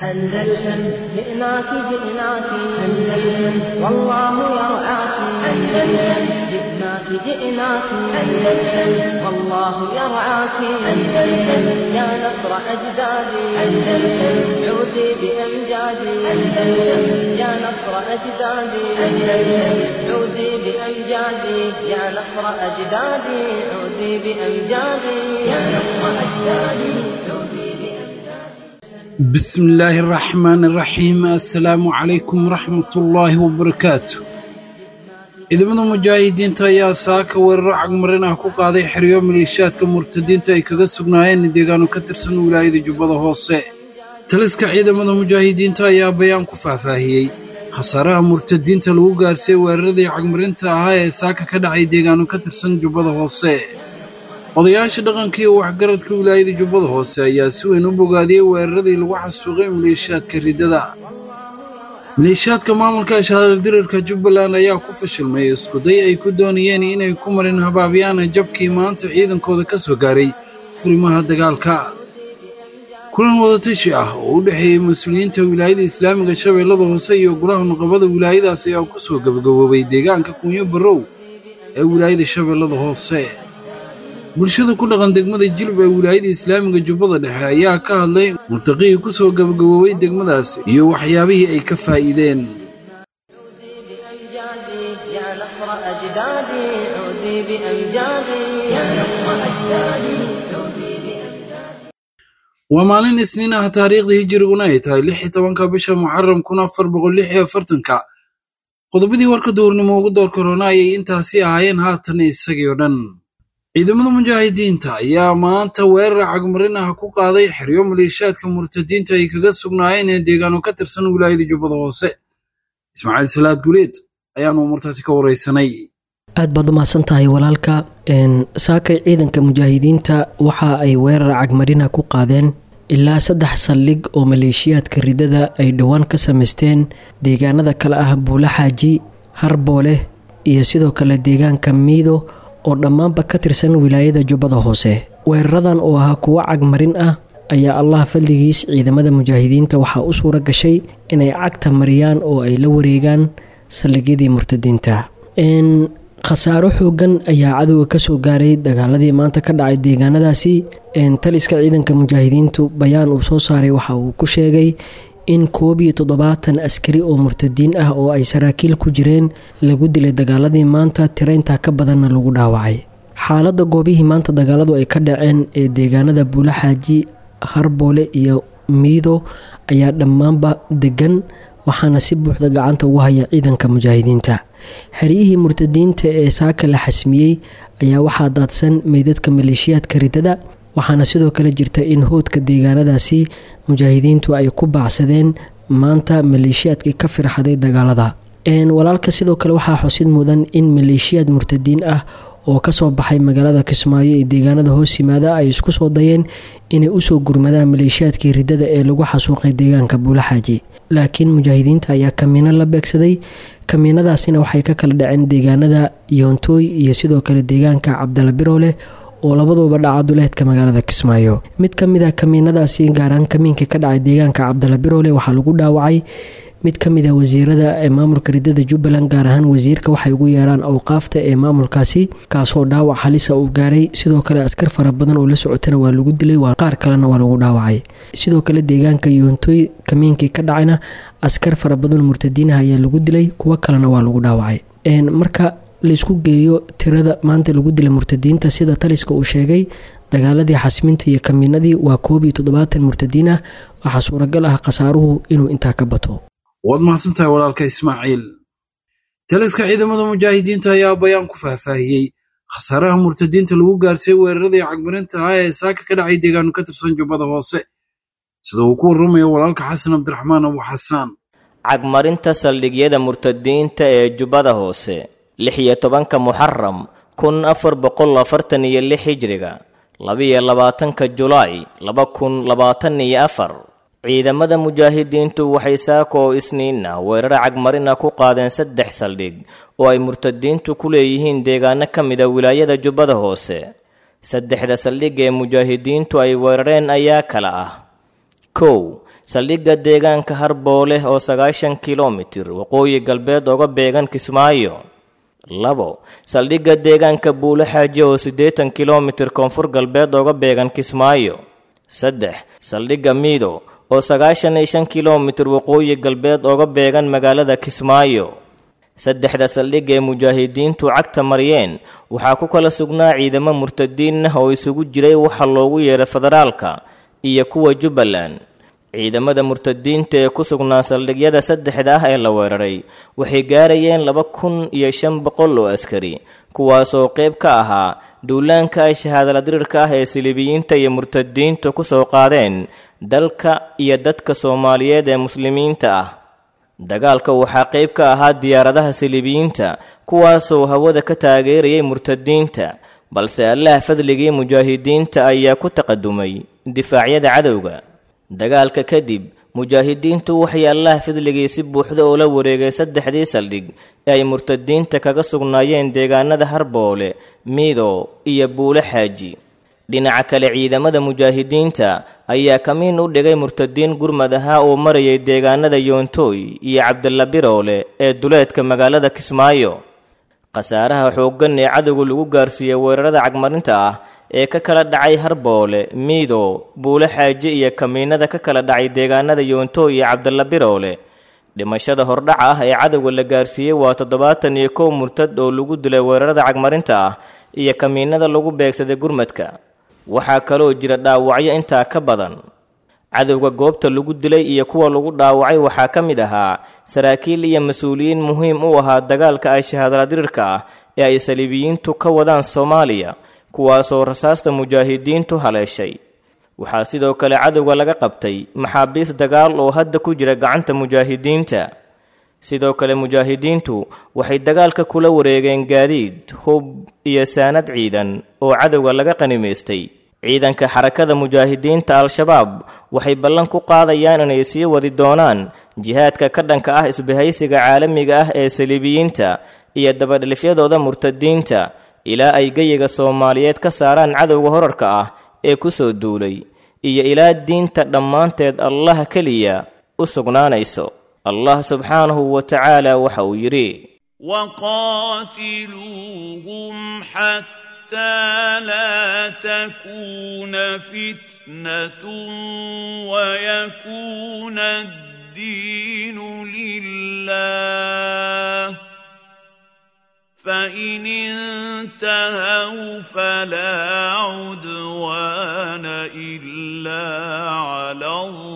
أندلسن جئناك جئناك أندلسن والله يرعاك أندلسن جئناك جئناك أندلسن والله يرعاك أندلسن يا نصر أجدادي أندلسن عودي بأمجادي أندلسن يا نصر أجدادي أندلسن عودي بأمجادي يا نصر أجدادي عودي بأمجادي يا نصر أجدادي عودي بأمجادي بسم الله الرحمن الرحيم السلام عليكم ورحمة الله وبركاته ciidamada mujaahidiinta ayaa saaka weeraro cagmarin ah ku qaaday xeryo maleeshiyaadka murtadiinta ay kaga sugnaayeen deegaano ka tirsan wilaayada jubbada hoose taliska ciidamada mujaahidiinta ayaa bayaan ku faahfaahiyey khasaaraha murtadiinta lagu gaarsiiyey weeraradii cagmarinta ahaa ee saaka ka dhacay deegaano ka tirsan jubbada hoose odayaasha dhaqanka iyo waxgaradka wilaayada jubbada hoose ayaa si weyn u bogaadiyey weeraradii lagu xasuuqay maleeshiyaadka riddada maleeshiyaadka maamulka shahaardirirka jubbaland ayaa ku fashilmay iskuday ay ku doonayeen inay ku marin habaabiyaana jabkii maanta ciidankooda ka soo gaaray furimaha dagaalka kulan wadatashi ah oo u dhexeeyey mas-uuliyiinta wilaayada islaamiga shabeellada hoose iyo golaha nuqabada wilaayadaas ayaa ku soo gabagaboobay deegaanka kunyo barrow ee wilaayada shabeellada hoose bulshada ku dhaqan degmada jilub ee wilaayada islaamiga jubbada dhexe ayaa ka hadlay murtaqihii ku soo gabagaboobay degmadaas iyo waxyaabihii ay ka faa'iideen بأمجادي يا نصر أجدادي عودي بأمجادي يا نصر أجدادي عودي بأمجادي waa maalin isniin ah taariikhda hijiriguna ay tahay lix iyo tobanka bisha muxaram kun afar boqol lix iyo afartanka qodobadii warka duurnimo ugu door korona ayay intaasi ahaayeen haatan isagii oo dhan ciidamada mujaahidiinta ayaa maanta weerar cagmarin ah ku qaaday xeryo maleeshiyaadka murtadiinta ay kaga sugnaayeen ee deegaano ka tirsan wilaayada jubbada hoose ismaaciil salaad guleed ayaanu umurtaasi ka waraysanay aad baad u mahadsan tahay walaalka saakay ciidanka mujaahidiinta waxa ay weerar cagmarina ku qaadeen ilaa saddex saldhig oo maleeshiyaadka riddada ay dhowaan ka samaysteen deegaanada kale ah buula xaaji harboole iyo sidoo kale deegaanka miido oo dhammaanba ka tirsan wilaayada jubbada hoose weeraradan oo ahaa kuwo cagmarin ah ayaa allah fadligiis ciidamada mujaahidiinta waxaa u suura gashay inay cagta mariyaan oo ay la wareegaan saldhigyadii murtadiinta khasaaro xoogan ayaa cadowga kasoo gaaray dagaaladii maanta ka dhacay deegaanadaasi taliska ciidanka mujaahidiintu bayaan uu soo saaray waxa uu ku sheegay in koob iyo toddobaatan askari oo murtadiin ah oo ay saraakiil ku jireen lagu dilay dagaaladii maanta tirayntaa ka badanna lagu dhaawacay xaaladda goobihii maanta dagaaladu ay ka dhaceen ee deegaanada buulaxaaji harboole iyo miido ayaa dhammaanba degan waxaana si buuxda gacanta ugu haya ciidanka mujaahidiinta xeryihii murtadiinta ee saaka la xasmiyey ayaa waxaa daadsan meydadka maleeshiyaadka riddada waxaana sidoo kale jirta in hoodka deegaanadaasi mujaahidiintu ay ku baacsadeen maanta maleeshiyaadkii ka firxaday dagaalada walaalka sidoo kale waxaa xusid mudan in maleeshiyaad murtadiin ah oo kasoo baxay magaalada kismaayo ee deegaanada hoos yimaada ay isku soo dayeen inay usoo gurmadaan maleeshiyaadkii riddada ee lagu xasuuqay deegaanka buulaxaaji laakiin mujaahidiinta ayaa kamiino la beegsaday kamiinadaasina waxay ka kala dhaceen deegaanada yoontooy iyo sidoo kale deegaanka cabdala birooleh oo labaduba dhaca duleedka magaalada kismaayo mid ka mid a kamiinadaasi gaaraan kamiinkii ka dhacay deegaanka cabdala biroole waxaa lagu dhaawacay mid ka mid a wasiirada ee maamulka riddada jubbaland gaar ahaan wasiirka waxay ugu yeeraan awqaafta ee maamulkaasi kaasoo dhaawac halisa uu gaaray sidoo kale askar fara badan oo la socotana waa lagu dilay qaar kalena waa lagu dhaawacay sidoo kale deegaanka yoontoy kamiinkii ka dhacayna askar fara badan murtadiinaha ayaa lagu dilay kuwo kalena waa lagu dhaawacay marka laysku geeyo tirada maanta lagu dilay murtadiinta sida taliska uu sheegay dagaaladii xasminta iyo kamiinadii waa koob iyo toddobaatan murtadiin ah waxaa suuragal ah khasaaruhu inuu intaa ka bato waad mahadsantahay walaalka ismaaciil taliska ciidamada mujaahidiinta ayaa bayaan ku faahfaahiyey khasaaraha murtadiinta lagu gaarsiiyey weeraradii cagmarinta ah ee saaka ka dhacay deegaano ka tirsan jubbada hoose sida uu ku warramayo walaalka xasan cabdiraxmaan abu xasaan cagmarinta saldhigyada murtadiinta ee jubbada hoose lix iyo tobanka muxaram kun afar boqol afartan iyo lix hijriga labiyo labaatanka julaay laba kun labaatan iyo afar ciidamada mujaahidiintu waxay saako oo isniinna weerar cagmarina ku qaadeen saddex saldhig oo ay murtadiintu ku leeyihiin deegaano ka mida wilaayada jubbada hoose saddexda saldhig ee mujaahidiintu ay weerareen ayaa kala ah kow saldhigga deegaanka harboole oo sagaashan kilomitir waqooyi galbeed oga beegan kismaayo labo saldhigga deegaanka buulo xaaji oo siddeetan kilomitir koonfur galbeed oga beegan kismaayo saddex saldhigga miido oo sagaashan iyo shan kilomitir waqooyi galbeed oga beegan magaalada kismaayo saddexda saldhig ee mujaahidiintu cagta mariyeen waxaa ku kala sugnaa ciidamo murtadiin ah oo isugu jiray waxa loogu yeedhay federaalka iyo kuwa jubbaland ciidamada murtadiinta ee ku sugnaa saldhigyada saddexda ah ee la weeraray waxay gaarayeen laba kun iyo shan boqol oo askari kuwaasoo qayb ka ahaa duulaanka ay shahaadala dirirka ah ee silibiyiinta iyo murtadiinta ku soo qaadeen dalka iyo dadka soomaaliyeed ee muslimiinta ah dagaalka waxaa qayb ka ahaa diyaaradaha silibiyiinta kuwaasoo hawada ka taageerayay murtadiinta balse allaha fadligii mujaahidiinta ayaa ku taqadumay difaacyada cadowga dagaalka kadib mujaahidiintu waxay allah fadligii si buuxda oo la wareegay saddexdii saldhig ee ay murtadiinta kaga sugnaayeen deegaanada harboole miido iyo buule xaaji dhinaca kale ciidamada mujaahidiinta ayaa kamiin u dhigay murtadiin gurmad ahaa oo marayay deegaanada yoontooy iyo cabdalla biroole ee duleedka magaalada kismaayo khasaaraha xooggan ee cadowga lagu gaarsiiyey weerarada cagmarinta ah ee ka kala dhacay harboole miido buule xaaji iyo kamiinada ka kala dhacay deegaanada yoontooy iyo cabdalla biroole dhimashada hordhaca ah ee cadowga la gaarsiiyey waa toddobaatan iyo kow murtad oo lagu dilay weerarada cagmarinta ah iyo kamiinada lagu beegsaday gurmadka waxaa kaloo jira dhaawacyo intaa ka badan cadowga goobta lagu dilay iyo kuwa lagu dhaawacay waxaa ka mid ahaa saraakiil iyo mas-uuliyiin muhiim u ahaa dagaalka ay shahaadala dirirka ah ee ay saliibiyiintu ka wadaan soomaaliya kuwaasoo rasaasta mujaahidiintu haleeshay waxaa sidoo kale cadowga laga qabtay maxaabiis dagaal oo hadda ku jira gacanta mujaahidiinta sidoo kale mujaahidiintu waxay dagaalka kula wareegeen gaadiid hub iyo saanad ciidan oo cadowga laga qanimaystay ciidanka xarakada mujaahidiinta al-shabaab waxay ballan ku qaadayaan inay sii wadi doonaan jihaadka ka dhanka ah isbahaysiga caalamiga ah ee saliibiyiinta iyo dabadhilifyadooda murtadiinta ilaa ay geyiga soomaaliyeed ka saaraan cadowga horarka ah ee ku soo duulay iyo ilaa diinta dhammaanteed allaha keliya u sugnaanayso allah subxaanahu wa tacaala waxa uu yidhi وقاتلوهم حتى لا تكون فتنة ويكون الدين لله فإن انتهوا فلا عدوان إلا على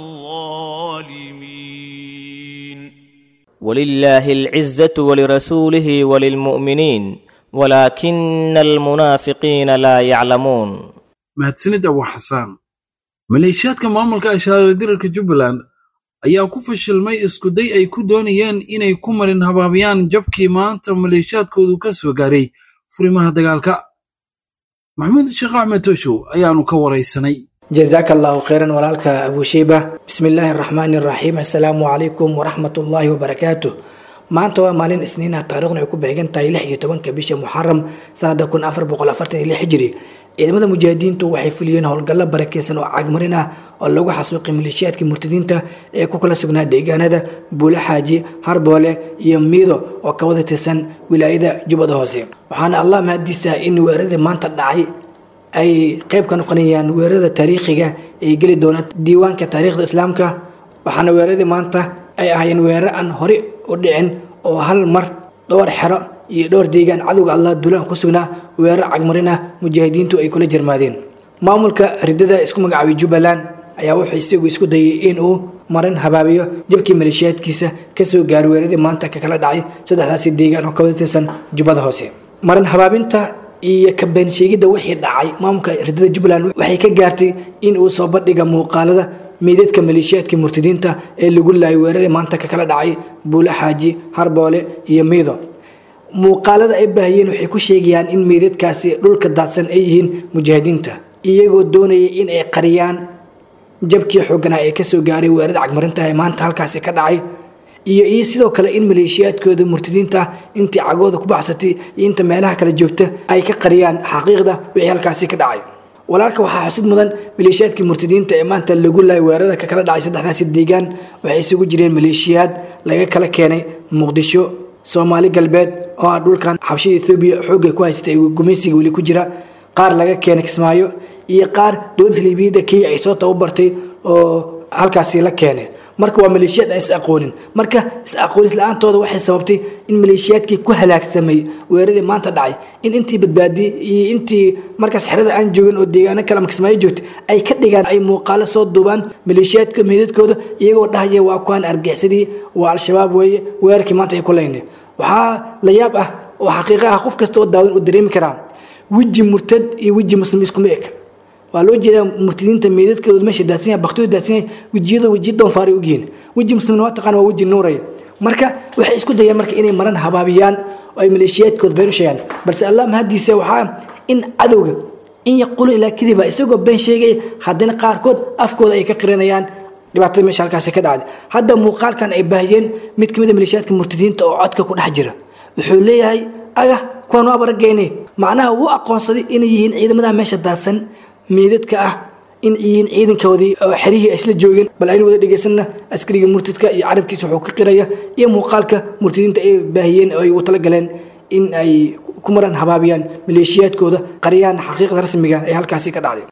الظالمين ولله العزة ولرسوله وللمؤمنين ولكن المنافقين لا يعلمون mahadsanid abu xasaan maleeshiyaadka maamulka ashaarala dirarka jubbaland ayaa ku fashilmay iskuday ay ku doonayeen inay ku marin habaabiyaan jabkii maanta maleeshiyaadkoodu ka soo gaaray furimaha dagaalka maxamuud sheekh axmed toshow ayaanu ka waraysanay jazaaka allahu khayran walaalka abusheyba bismi illaahi araxmaani araxiim assalaamu calaykum waraxmat ullaahi wabarakaatu maanta waa maalin isniinah taarikhdu ay ku beegan tahay lix iyo tobanka bisha muxaram sanada kun afar boqol afartan iyo lix hijiri ciidamada mujaahidiintu waxay fuliyeen howlgallo barakeysan oo cagmarin ah oo lagu xasuuqay maleeshiyaadkii murtadiinta ee ku kala sugnaa deegaanada buule xaaji harboole iyo miido oo ka wada tirsan wilaayada jubbada hoose waxaana allah mahadiisa in weeraradii maanta dhacay ay qayb ka noqonayaan weerarada taariikhiga ay geli doona diiwaanka taariikhda islaamka waxaana weeraradii maanta ay ahaayeen weerar aan hore u dhicin oo hal mar dhowr xero iyo dhowr deegaan cadowga allah duulaan ku sugnaa weerar cagmarin ah mujaahidiintu ay kula jarmaadeen maamulka ridada isku magacaabay jubbaland ayaa wuxuu isagu isku dayay inuu marin habaabiyo jabkii maleeshiyaadkiisa kasoo gaaray weeraradii maanta ka kala dhacay saddexdaasi deegaan oo ka wada tirsan jubbada hoose marin habaabinta iyo kabeen sheegidda wixii dhacay maamulka ridada jubbaland waxay ka gaartay in uu soo bandhiga muuqaalada meydadka maleeshiyaadka murtadiinta ee lagu laayay weeraradii maanta ka kala dhacay buule xaaji harboole iyo miido muuqaalada ay baahiyeen waxay ku sheegayaan in meydadkaasi dhulka daadsan ay yihiin mujaahidiinta iyagoo doonayay in ay qariyaan jabkii xooganaa ee kasoo gaaray weerarada cagmarinta ee maanta halkaasi ka dhacay iyo iyo sidoo kale in maleeshiyaadkooda murtadiinta intii cagooda ku baxsatay iyo inta meelaha kale joogta ay ka qariyaan xaqiiqda wixii halkaasi ka dhacay walaalka waxaa xusid mudan maleeshiyaadkii murtadiinta ee maanta lagu laayay weerarada ka kala dhacay saddexdaasi deegaan waxay isugu jireen maleeshiyaad laga kala keenay muqdisho soomaali galbeed oo ah dhulkan xabshida ethoobiya xoogga ku haysatay gumaysiga weli ku jira qaar laga keenay kismaayo iyo qaar dowladda liibiyada kenya ay soo tababartay oo halkaasi la keenay marka waa maleeshiyaad aan is aqoonin marka is aqoonis la-aantooda waxay sababtay in maleeshiyaadkii ku halaagsamay weeraradii maanta dhacay in intii badbaadiyey iyo intii markaas xerada aan joogin oo deegaano kale ama kismaayo joogtay ay ka dhigaan ay muuqaalo soo duubaan maleeshiyaadka meedadkooda iyagoo dhahaya waa kuwaan argixsadii waa al-shabaab weeye weerarkii maanta ay ku leynay waxaa la yaab ah oo xaqiiqa ah qof kasta oo daawan uu dareemi karaa weji murtad iyo weji muslim iskuma eg waa loo jeedaa murtadiinta meedadkooda meesha daadsan yahay baktooda daadsan yahay wejiyada wejiya doonfaaray ogyihiin weji muslimna waa taqaan waa weji nuuraya marka waxay isku dayaan marka inay maran habaabiyaan oo ay maleeshiyaadkooda been u sheegaan balse allah mahadiisa waxaa in cadowga in yaquulu ilaa kadiba isagoo been sheegaya haddana qaarkood afkooda ay ka qiranayaan dhibaatada meesha halkaasi ka dhacday hadda muuqaalkan ay baahiyeen mid ka mid a maleeshiyaadka murtadiinta oo codka ku dhex jira wuxuu leeyahay aga kuwaan waa barageyne macnaha wuu aqoonsaday inay yihiin ciidamadaha meesha daadsan meedadka ah in yihiin ciidankoodii oo xerihii ay isla joogeen bal aynu wada dhegeysanna askariga murtadka iyo carabkiisa wuxuu ka qiraya iyo muuqaalka murtadiinta ay baahiyeen oo ay ugu talagaleen in ay ku maran habaabiyaan maleeshiyaadkooda qariyaan xaqiiqda rasmiga ee halkaasi ka dhacday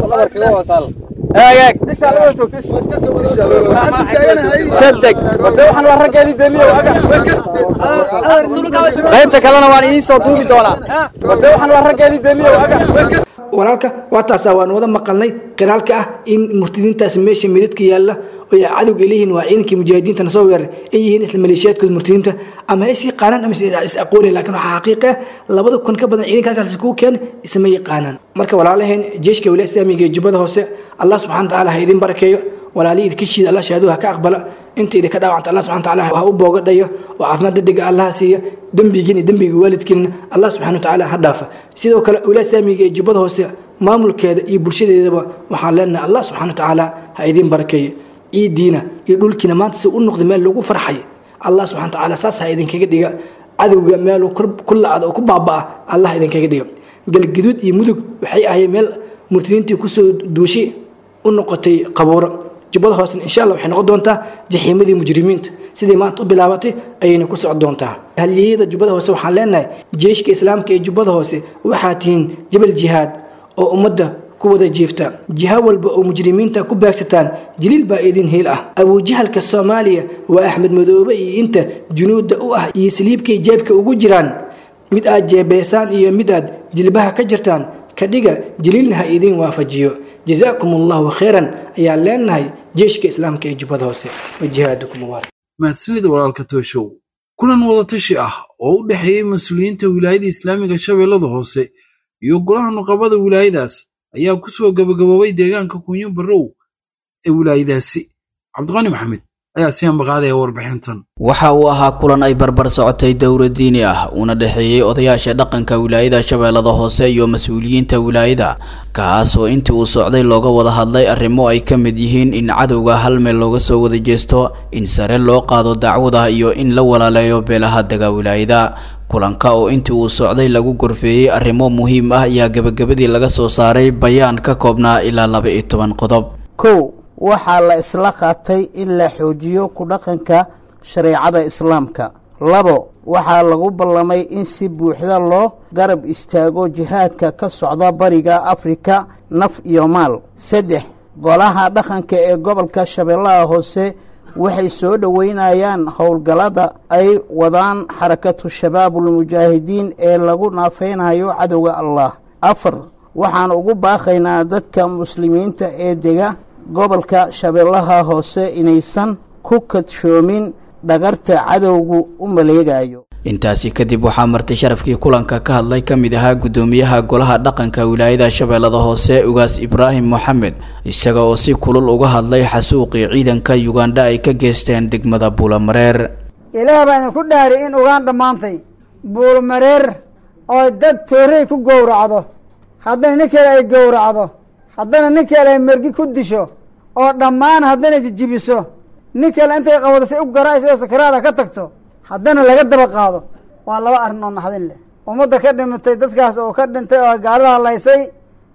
qaybta kalena waan idiin soo duubi doonaa wade waxaan waa raggeedii deliyo walaalka waa taasa waan wada maqalnay qiraalka ah in murtadiintaas meesha midadka yaalla oo ay cadowga leeyihiin waa ciidankii mujaahidiintana soo weeraray ay yihiin isla maleeshiyaadkooda murtadiinta ama ay sii qaanaan ama is aqooni laakiin waxaa xaqiiqa ah labada kun ka badan ciidanka halkaasi kuu keen isma yaqaanaan marka walaalaheen jeeshka walaaya islaamiga ee jubbada hoose allah subxana watacaala ha idin barakeeyo walaalihii idinka shiida allah shahaaduu ha ka aqbala inta idinka dhaawacanta allah subxana watacaala ha u boogadhayo oo caafimaad degdega allaha siiya dembigiin iyo dembiga waalidkiina allah subxana watacaala ha dhaafa sidoo kale walaaya islaamiga ee jubbada hoose maamulkeeda iyo bulshadeedaba waxaan leenahay allah subxana watacaala ha idin barakeeyo ciidiina iyo dhulkiina maanta si u noqday meel lagu farxay allah subxana watacaala saas ha idinkaga dhiga cadowga meeluu ku lacda oo ku baaba'a allah idinkaga dhiga galgaduud iyo mudug waxay ahayd meel murtadiintii kusoo duushay u noqotay qabuuro jubbada hoosena insha allah waxay noqon doontaa jaxiimadii mujrimiinta sidii maanta u bilaabatay ayayna ku socon doontaa halyeyada jubbada hoose waxaan leenahay jeeshka islaamka ee jubbada hoose waxaa tihiin jabal jihaad oo ummadda ku wada jiifta jiha walba oo mujrimiinta ku baagsataan jiliil baa idin hiil ah abuujahalka soomaaliya waa axmed madoobe iyo inta junuudda u ah iyo saliibkay jeebka ugu jiraan mid aad jeebeysaan iyo mid aad jilbaha ka jirtaan ka dhiga jiliilna ha idin waafajiyo jazaakum allahu khayran ayaan leenahay jeeshka islaamka ee jubbada hoose wa jihaadukum mubaarak mahadsanida walaalka tooshow kulan wadatashi ah oo u dhexeeyey mas-uuliyiinta wilaayada islaamiga shabeellada hoose iyo golaha nuqabada wilaayadaas ayaa ku soo gabagaboobay deegaanka kunyo barrow ee wilaayadaasi cabdiqani maxamed ayaa si ambaqaadaya warbixintan waxa uu ahaa kulan ay barbar socotay dowra diini ah uuna dhexeeyey odayaasha dhaqanka wilaayada shabeellada hoose iyo mas-uuliyiinta wilaayada kaas oo intii uu socday looga wada hadlay arrimo ay ka mid yihiin in cadowga hal meel looga soo wada jeesto in sare loo qaado dacwada iyo in la walaaleeyo beelaha dega wilaayada kulanka oo intii uu socday lagu gorfeeyey arrimo muhiim ah ayaa gebagabadii laga soo saaray bayaan ka koobnaa ilaa laba iyo toban qodob kow waxaa la isla qaatay in la xoojiyo ku dhaqanka shareecada islaamka labo waxaa lagu ballamay in si buuxda loo garab istaago jihaadka ka socda bariga afrika naf iyo maal saddex golaha dhaqanka ee gobolka shabeellaha hoose waxay soo dhoweynayaan howlgallada ay wadaan xarakatu shabaabulmujaahidiin ee lagu naafeynayo cadowga allah afar waxaan ugu baaqaynaa dadka muslimiinta ee dega gobolka shabeellaha hoose inaysan ku kadshoomin dhagarta cadowgu u maleegayo intaasi kadib waxaa martay sharafkii kulanka ka hadlay ka mid ahaa guddoomiyaha golaha dhaqanka wilaayada shabeellada hoose ugaas ibraahim moxamed isaga oo si kulul uga hadlay xasuuqii ciidanka yugandha ay ka geysteen degmada buulamareer ilaah baa idinku dhaari in ugandha maantay buulmareer oo dad toorey ku gowracdo haddana ninkeeda ay gowracdo haddana nin kale ay mergi ku disho oo dhammaan haddana jijibiso nin kale intay qabado say u garaayso oo sakaraada ka tagto haddana laga daba qaado waa laba arrin oo naxdin leh ummadda ka dhimatay dadkaas oo ka dhintay oo gaalada halaysay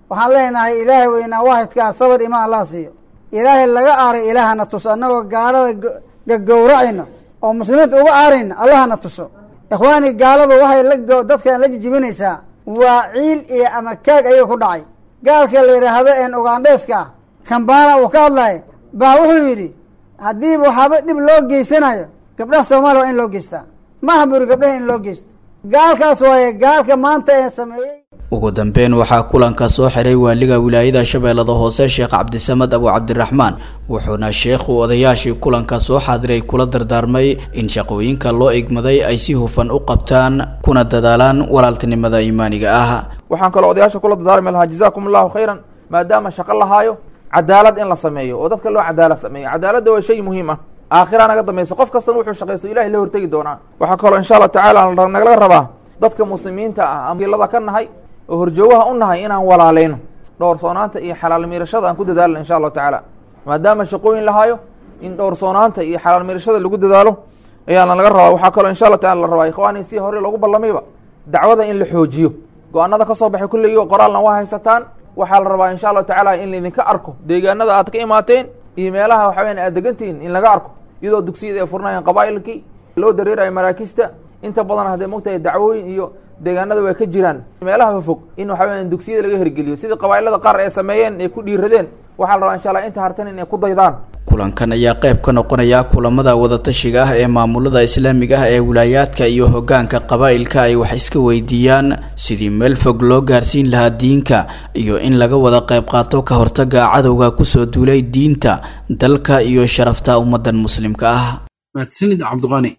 waxaan leenahay ilaahay weynaa waahidkaa sabar imaan allah siiyo ilaahay laga aaray ilaahana tuso annagoo gaalada gagowracayna oo muslimiinta uga aarayna allahana tuso ikhwaani gaaladu waxay la dadkan la jijibinaysaa waa ciil iyo ama kaag ayaga ku dhacay gaalka la yidhaahdo een ugandheeska ah kambana uu ka hadlaya baa wuxuu yidhi haddiiba waxaaba dhib loo geysanayo gabdhaha soomaaliya waa in loo geystaa maaha buri gabdhaha in loo geysto gaalkaas waaye gaalka maanta ee sameeyey ugu dambeyn waxaa kulanka soo xiray waaliga wilaayada shabeellada hoose sheekh cabdisamed abu cabdiraxmaan wuxuuna sheekhu odayaashii kulanka soo xaadiray kula dardaarmay in shaqooyinka loo igmaday ay si hufan u qabtaan kuna dadaalaan walaaltinimada iimaaniga ah waxaan kaloo odayaasha kula dardaarmi lahaa jazaakum allahu khayran maadaama shaqo lahaayo cadaalad in la sameeyo oo dadka loo cadaalad sameeyo cadaaladda waa shay muhiim ah aakhira naga dambayso qof kastan wuxuu shaqaysto ilahay la hortegi doonaa waxaa kaloo insha allah tacaala nagala rabaa dadka muslimiinta ah amilada ka nahay oo horjoogaha u nahay inaan walaaleyno dhowrsoonaanta iyo xalaal miirashada aan ku dadaalna insha allahu tacaala maadaama shaqooyin lahaayo in dhowrsoonaanta iyo xalaal miirashada lagu dadaalo ayaana laga rabaa waxaa kaloo insha allah tacala la rabaa ikhwaani si hore loogu ballamayba dacwada in la xoojiyo go-aanada ka soo baxay kulligii qoraalna waa haysataan waxaa la rabaa insha allahu tacaala in laydinka arko deegaanada aad ka imaateen iyo meelaha waxa weyan aad degantihiin in laga arko iyadoo dugsiyada ay furnaayeen qabaa'ilkii loo dareerayo maraakista inta badan haddee mogtahay dacwooyin iyo deegaanada way ka jiraan meelaha fog in waxa weyan dugsiyada laga hirgeliyo sidii qabaa'ilada qaar ay sameeyeen ay ku dhiiradeen waxaa la rabaa insha allah inta hartan in ay ku daydaan kulankan ayaa qayb ka noqonaya kulamada wadatashiga ah ee maamulada islaamiga ah ee wilaayaadka iyo hoggaanka qabaa'ilka ay wax iska weydiiyaan sidii meel fog loo gaarsiin lahaa diinka iyo in laga wada qayb qaato ka hortaga cadowga kusoo duulay diinta dalka iyo sharafta ummadan muslimka ah mahadsanid cabdiqani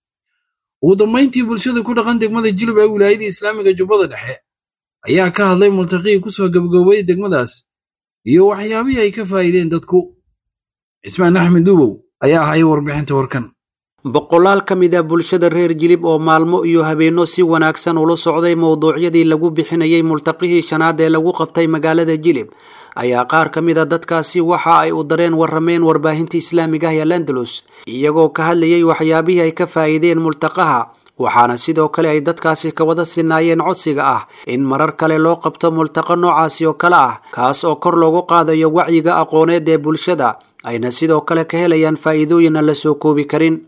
ugu dambayntii bulshada ku dhaqan degmada jilub ee wilaayada islaamiga jubbada dhexe ayaa ka hadlay multaqii kusoo gabagaboway degmadaas iyo waxyaabihii ay ka faa'iideen dadku cismaan axmed duubow ayaa ahay warbixinta warkan boqolaal ka mid a bulshada reer jilib oo maalmo iyo habeenno si wanaagsan ula socday mowduucyadii lagu bixinayay multaqihii shanaad ee lagu qabtay magaalada jilib ayaa qaar ka mid a dadkaasi waxa ay u dareen warrameen warbaahinta islaamiga ah ee landalus iyagoo ka hadlayay waxyaabihii ay ka faa'iideen multaqaha waxaana sidoo kale ay dadkaasi ka wada sinaayeen codsiga ah in marar kale loo qabto multaqo noocaasi oo kale ah kaas oo kor loogu qaadayo wacyiga aqooneed ee bulshada ayna sidoo kale ka helayaan faa'iidooyin aan la soo koobi karin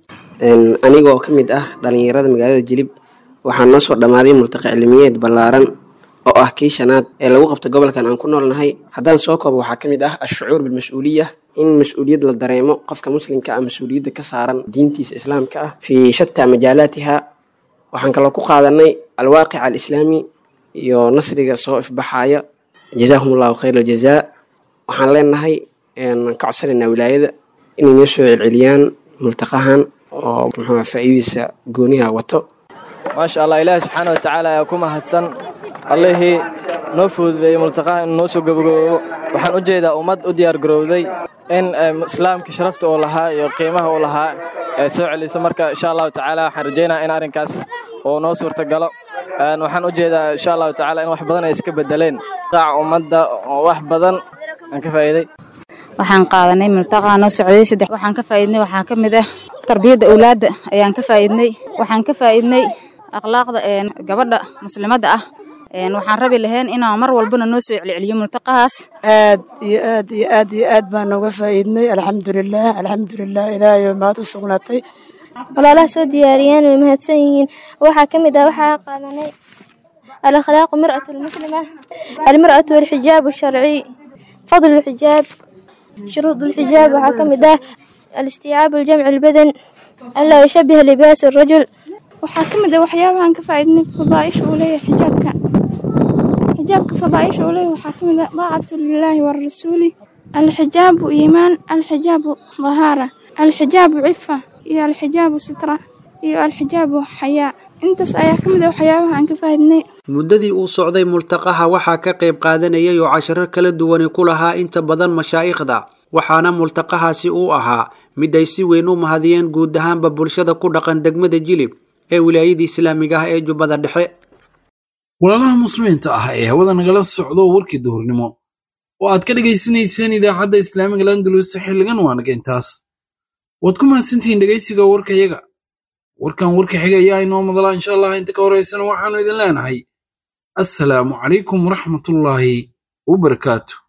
anigoo ka mid ah dhallinyarada magaalada jilib waxaa noo soo dhammaaday multaqi cilmiyeed ballaaran oo ah kii shanaad ee lagu qabto gobolkan aan ku noolnahay haddaan soo koobo waxaa ka mid ah ashucuur bilmas-uuliya in mas-uuliyad la dareemo qofka muslimka ah mas-uuliyadda ka saaran diintiisa islaamka ah fii shataa majaalaatiha waxaan kaloo ku qaadanay alwaaqic alislaami iyo nasriga soo ifbaxaaya jazaahum allahu khayr aljazaa waxaan leenahay ka codsanaynaa wilaayada inay noo soo celceliyaan multaqahan oo muxuu faa'iidadiisa gooniha wato maasha allah ilaahi subxaana wa tacaala ayaa ku mahadsan allihii noo fududeeyey multaqaha inuu noo soo gabagaboobo waxaan u jeedaa ummad u diyaar garowday in islaamka sharafta uu lahaa iyo qiimaha uu lahaa ay soo celiso marka insha allahu tacaala waxaan rajaynaha in arrinkaas uu noo suurtagalo waxaan u jeedaa insha allahu tacaala in wax badan ay iska bedeleen qaaca ummadda oo wax badan aan ka faa'iiday waxaan qaadanay multaqaa noo socday saddex waxaan ka faa'iidnay waxaa ka mid ah tarbiyadda awlaadda ayaan ka faa'iidnay waxaan ka faa'iidnay akhlaaqda gabadha muslimadda ah waxaan rabi lahayn inaan mar walbana noo soo celceliyo multaqahaas aad iyo aad iyo aad iyo aad baan nooga faa'iidnay alxamdulilah alxamdulilah ilaahay maad u sugnaatay walaalaha soo diyaariyeen way mahadsan yihiin waxaa ka mid ah waxaa qaadanay alakhlaaqu mir'atu lmuslima almir'atu walxijaabu sharci fadlu lxijaab shuruud lxijaab waxaa ka mid ah alistiyaabu ljamci lbadan anlaa yushabiha libaas rajul waxaa ka mid ah waxyaabahan ka faa'iidnay fadaaisha uu leeyahay xijaabka xijaabka fadaaisha uu leeyahay waxaa ka mid ah daacatu lilaahi warasuuli alxijaabu iimaan alxijaabu dahaara alxijaabu cifa iyo alxijaabu sitra iyo alxijaabu xayaa intaas ayaa ka mid ah waxyaabaha aan ka faa'iidnay muddadii uu socday multaqaha waxaa ka qayb qaadanayay oo casharo kala duwani ku lahaa inta badan mashaa'ikhda waxaana multaqahaasi uu ahaa mid ay si weyn u mahadiyeen guud ahaanba bulshada ku dhaqan degmada jilib ee wilaayadii islaamiga ah ee jubbada dhexe walaalaha muslimiinta ah ee hawada nagala socdo warkii duhurnimo oo aad ka dhegaysanayseen idaacadda islaamiga landalus xilligan waanaga intaas waad ku mahadsantihiin dhegaysiga warkayaga warkan warka xiga ayaa inoo madalaa insha allah inta ka horaysana waxaanu idin leenahay assalaamu calaykum waraxmatullaahi wabarakaatu